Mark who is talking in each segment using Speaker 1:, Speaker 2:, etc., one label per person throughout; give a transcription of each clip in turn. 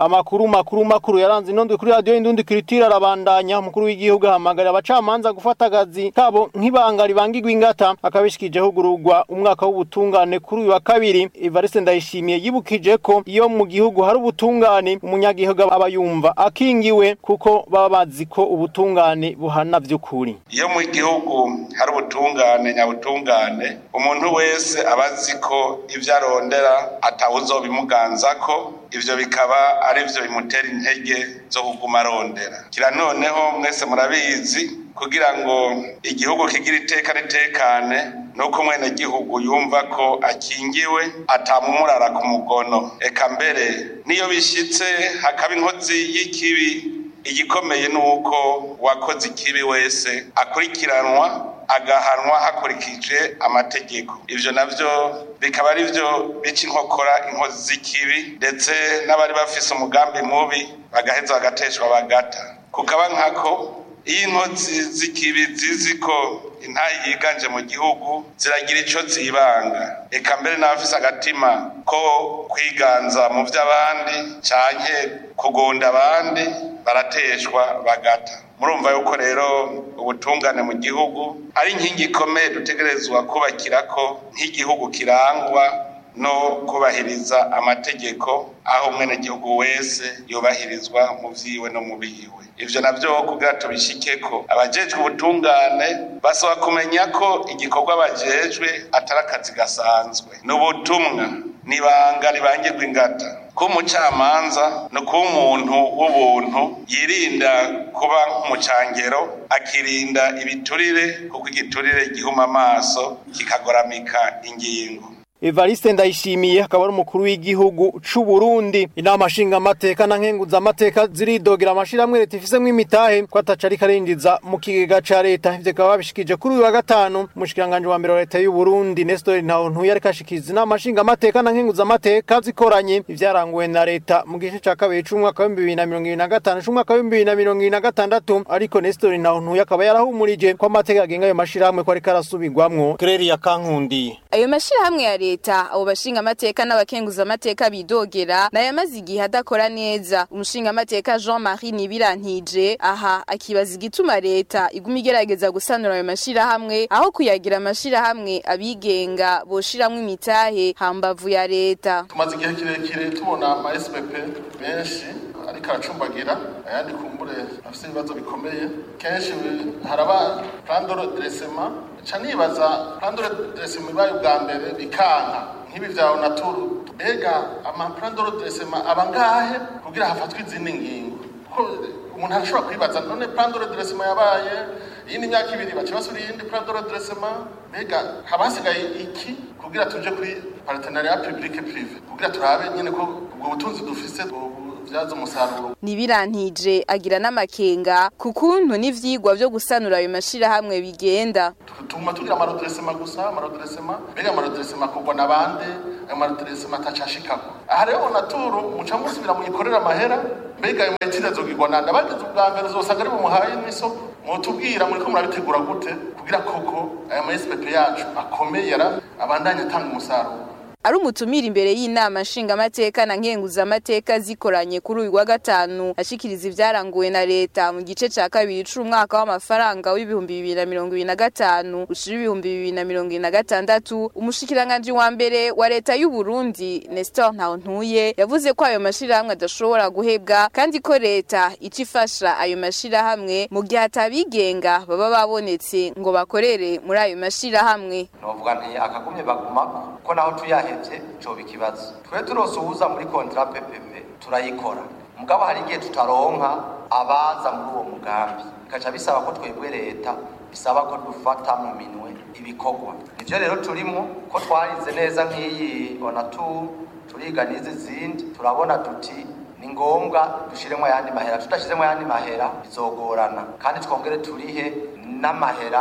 Speaker 1: amakuru makuru makuru yaranze inondwe kuri radio indundi kiritira arabandanya umukuru w'igihugu ahamagarira abacamanza gufata akazi kabo nk'ibanga ribangirwa ingata akabishikije hugururwa umwaka w'ubutungane kuri uyu wa kabiri Evariste Ndayishimiye yibukije ko iyo mu gihugu hari ubutungane umunyagihugu aba yumva akingiwe kuko baba bazi ko ubutungane buhana vy'ukuri
Speaker 2: iyo mu gihugu hari ubutungane nyabutungane umuntu wese aba azi ko ivyo arondera atawuzobimuganzako ivyo bikaba ari vyo bimutera intege zo kuguma arondera kira noneho mwese murabizi kugira ngo igihugu kigira iteka ritekane nuko mwene gihugu yumva ko akingiwe atamumurara ku mugono eka mbere niyo bishitse hakaba inkozi y'ikibi igikomeye nuko uwakoze ikibi wese akurikiranwa agahanwa hakurikije amategeko ivyo navyo bikaba ari vyo bica inkokora inkozi z'ikibi ndetse n'abari bafise umugambi mubi bagaheza bagateshwa bagata kukaba nkako iyo inkozi z'ikibi zizi ko intayi yiganje mu gihugu ziragira ico zibanga eka mbere n'abafise agatima ko kwiganza mu vy'abandi canke kugonda abandi barateshwa bagata murumva yuko rero ubutungane mu gihugu ari inkingi ikomeye dutegerezwa kubakirako nk'igihugu kirangwa no kubahiriza amategeko aho umwenegihugu wese yubahirizwa mu vyiwe no mu bihiwe ivyo navyo kugira tubishikeko abajejwe ubutungane basaba kumenya ko igikorwa bajejwe atari akazi gasanzwe ni ubutumwa nibanga ribangirwa ingata ko umucamanza no kuba umuntu w'ubuntu yirinda kuba nk'umucangero akirinda ibiturire kuko igiturire gihuma amaso kikagoramika ingingo
Speaker 1: Evariste Ndayishimiye akaba ari umukuru w'igihugu c'u Burundi inama nshinga amateka na nkenguza amateka ziridogera amashirahamwe leta ifisemwo imitahe ko ataca ari karinjiza mu kigega ca leta ivyo kaba babishikije kuri uyu wa gatanu umushikiranganje wa mbere wa leta y'u Burundi Nestor Ntawontuye ariko ashikiriza inama nshinga amateka na nkenguza amateka zikoranye ivyaranguwe na leta mu gice ca kabiri c'umwaka w'ibihumbi bibiri na mirongo ibiri na gatanu c'umwaka w'ibihumbi bibiri na mirongo ibiri na gatandatu ariko Nestor Ntawontuye akaba yarahumurije ko amateka agenga ayo mashirahamwe ko ariko arasubirwamwo Claire Kankundi
Speaker 3: ayo mashirahamwe ya leta abo bashinga amateka n'abakenguza amateka bidogera nayo amaze igihe adakora neza umushinga amateka Jean-Marie Nibirantije aha akibaza igituma leta iguma igerageza gusanura ayo mashirahamwe aho kuyagira amashirahamwe abigenga boshiramwo imitahe hambavu ya leta
Speaker 4: tumaze igihe kirekire tubona ama SPP menshi ariko aracumbagira ayandi kumbure afite ibibazo bikomeye kenshi haraba plan de redressement ca nibaza plan de redressement ibaye ubwa mbere bikanka nk'ibi vya onaturu mbega ama plan de redressement aba ngahe kugira hafatwe izindi ngingo ko umuntu arashobora kwibaza none plan de redressement yabaye iyindi myaka ibiri baca basura iyindi plan de redressement mbega haba hasigaye iki kugira tuje kuri partenariat public privé kugira turabe nyene ko ubwo butunzi dufise bubyaza umusaruro
Speaker 3: Nibirantije agira n'amakenga ku kuntu n'ivyigwa vyo gusanura ayo mashirahamwe bigenda
Speaker 4: tuma tugira amarodresema gusa amarodresema mbega amarodresema akorwa na bande ayo marodresema atacashikako aha rero onaturu muca musubira muyikorera amahera mbega ayo metide azogirwa nande abagize ubwa mbere uzosanga ari bumuhaye n'isoko mutubwira muriko murabitegura gute kugira koko aya ma SPP yacu akomeye yara abandanya atanga umusaruro
Speaker 3: ari umutumira imbere y'inama nshingamateka na nkenguzamateka zikoranye kuri uyu wa gatanu ashikiriza ivyaranguwe na leta mu gice ca kabiri c'umwaka w'amafaranga w'ibihumbi bibiri na mirongo ibiri na gatanu ushira ibihumbi bibiri na mirongo ibiri na gatandatu umushikiranganji wa mbere wa leta y'u Burundi Nestor Ntawontuye yavuze ko ayo mashirahamwe adashobora guhebwa kandi ko leta ica ifasha ayo mashirahamwe mu gihe atabigenga baba babonetse ngo bakorere muri ayo mashirahamwe
Speaker 5: novuga nti akagumye bagumako ko naho tuyahevye coba ikibazo twe turose uwuza muri kontra PPP turayikora mugabo hari igihe tutaronka abaza muri uwo mugambi bikaca bisaba ko twebwe leta bisaba ko dufata mu minwe ibikorwa nivyo rero turimo ko twarize neza nk'iyi onatu turiga n'izi zindi turabona tuti ni ngombwa dushiremo ayandi mahera tudashizemo ayandi mahera bizogorana kandi twongere turihe n'amahera ku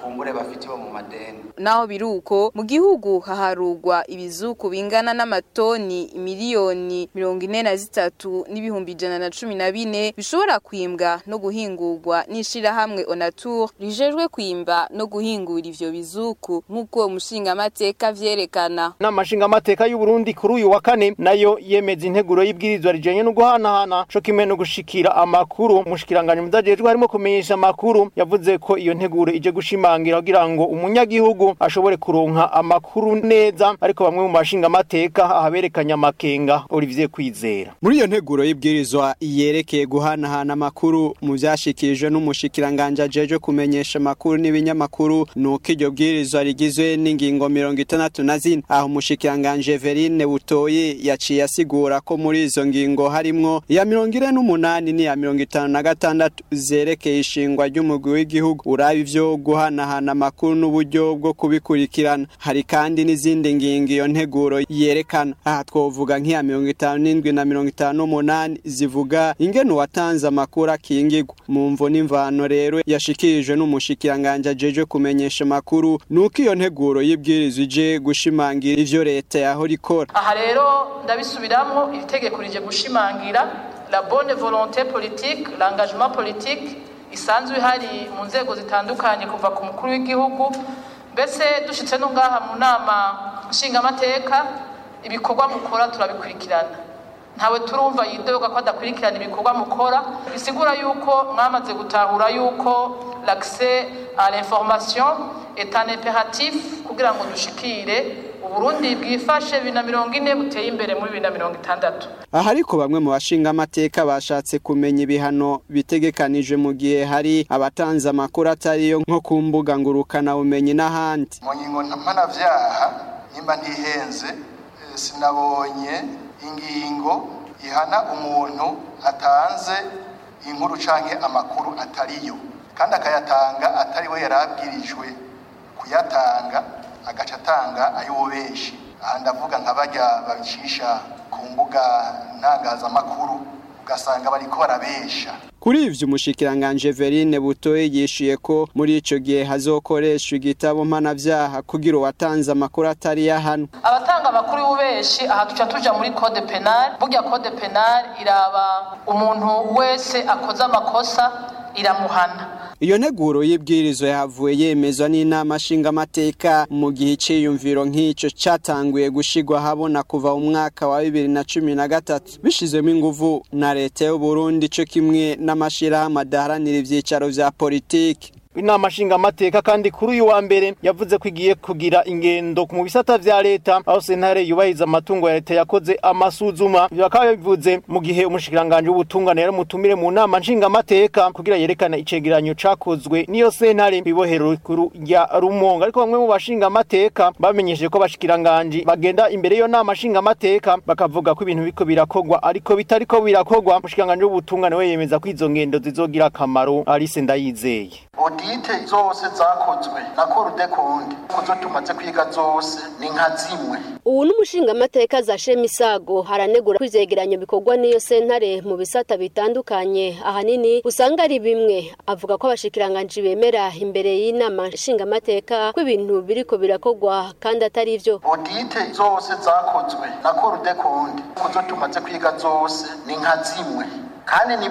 Speaker 5: kumbure bafitiwe mu madeni
Speaker 3: naho biruko mu gihugu haharugwa ibizuku bingana n'amatoni miliyoni mirongo ine na zitatu n'ibihumbi ijana na cumi na bine bishobora kwimbwa no guhingurwa n'ishirahamwe onatur rijejwe kwimba no guhingura ivyo bizuku nk'uko uwo mushingamateka vyerekana
Speaker 1: n'amashinga amateka y'u Burundi kuri uyu wa kane nayo yemeza integuro y'ibwirizwa rijanye no guhanahana co kimwe no gushikira amakuru mushikiranganje mudajejwe harimo kumenyesha amakuru yavuze ko iyo nteguro ije gushimangira kugira ngo umunyagihugu ashobore kuronka amakuru neza ariko bamwe mu mashinga amateka ahaberekanya amakenga Olivier Kwizera
Speaker 6: muri iyo nteguro y'ibwirizwa yerekeye guhanahana amakuru mu vyashikirijwe n'umushikiranganje ajeje kumenyesha amakuru n'ibinyamakuru nuko iryo bwirizwa rigizwe n'ingingo mirongo itandatu na zine aho umushikiranganje Verine Butoyi yaciye asigura ko muri izo ngingo harimwo iya mirongo ine n'umunani n'iya mirongo itanu na gatandatu zerekeye ishingwa ry'umugwi w'igihugu uraba ivyo guhanahana amakuru n'uburyo bwo kubikurikirana hari kandi n'izindi ngingo iyo nteguro yerekana aha twovuga nk'iya mirongo itanu n'indwi na mirongo itanu n'umunani zivuga ingene uwatanze amakuru akingirwa mu mvo n'imvano rero yashikirijwe n'umushikiranganje ajeje kumenyesha amakuru nuko iyo nteguro y'ibwirizwa ije gushimangira ivyo leta yahora ikora
Speaker 7: aha rero ndabisubiramwo iri tegeko rije gushimangira la bonne volonté politique l'engagement politique isanzwe ihari mu nzego zitandukanye kuva ku mukuru w'igihugu mbese dushitse no ngaha mu nama nshingamateka ibikorwa mukora turabikurikirana ntawe turumva yidoga ko adakurikirana ibikorwa mukora bisigura yuko mwamaze gutahura yuko l'accès à l'information est un impératif kugira ngo dushikire uburundi bwifashe bibiri na mirongo ine buteye imbere muri bibiri na mirongo itandatu
Speaker 6: aha ariko bamwe mu bashinga amateka bashatse kumenya ibihano bitegekanije mu gihe hari abatanze amakuru atariyo nko ku mbuga ngurukana bumenyi n'ahandi
Speaker 8: mu ngingo mpanavyaha nimba ntihenze eh, sinabonye ingingo ihana umuntu atanze inkuru canke amakuru atariyo kandi akayatanga atari we yarabwirijwe kuyatanga agaca atanga ay'ububeshi aha ndavuga nka barya babicisha ku mbuga ntangazamakuru ugasanga bariko barabesha
Speaker 6: kuri ivyo umushikiranganje Verine Butoye yishuye ko muri ico gihe hazokoreshwa igitabo mpanavyaha kugira uwatanze amakuru atari yahano
Speaker 7: abatanga amakuru y'ububeshi aha tuca tuja muri code penal burya code penal iraba umuntu wese akoze amakosa iramuhana
Speaker 6: iyo nteguro y'ibwirizwa yahavuye yemezwa n'inama nshingamateka mu gihe iciyumviro nk'ico catanguye gushigwa habona kuva mu mwaka wa bibiri na cumi na gatatu bishizwemo inguvu na leta y'uburundi co kimwe n'amashirahamwe adaharanira ivyicaro vya politiki
Speaker 1: inama nshingamateka kandi kuri uyu wa mbere yavuze ko igiye kugira ingendo mu bisata vya leta aho sentare yubahiriza amatungo ya leta yakoze amasuzuma ivyo bakaba bivuze mu gihe umushikiranganje w'ubutungane yari mutumire mu nama nshingamateka kugira yerekana icegeranyo cakozwe n'iyo sentare kw'ibohero rikuru rya rumonga ariko bamwe mu bashingamateka bamenyesheje ko abashikiranganje bagenda imbere y'iyo nama nshingamateka bakavuga ko ibintu biriko birakogwa ariko bitariko birakogwa umushikiranganje w'ubutungane we yemeza ko izo ngendo zizogira akamaro Alice Ndayizeye
Speaker 8: odite zose zakozwe na korude kundi kuzo tumaze kwiga zose ni nka zimwe
Speaker 9: ubu n'umushingamateka za shemisago haranegura ko ivyegeranyo bikorwa n'iyo sentare mu bisata bitandukanye ahanini usanga ari bimwe avuga ko abashikiranganji bemera imbere y'inama nshingamateka ko ibintu biriko birakorwa kandi atari vyo
Speaker 8: odite zose zakozwe na korude kundi kuzo tumaze kwiga zose ni nka zimwe kandi ni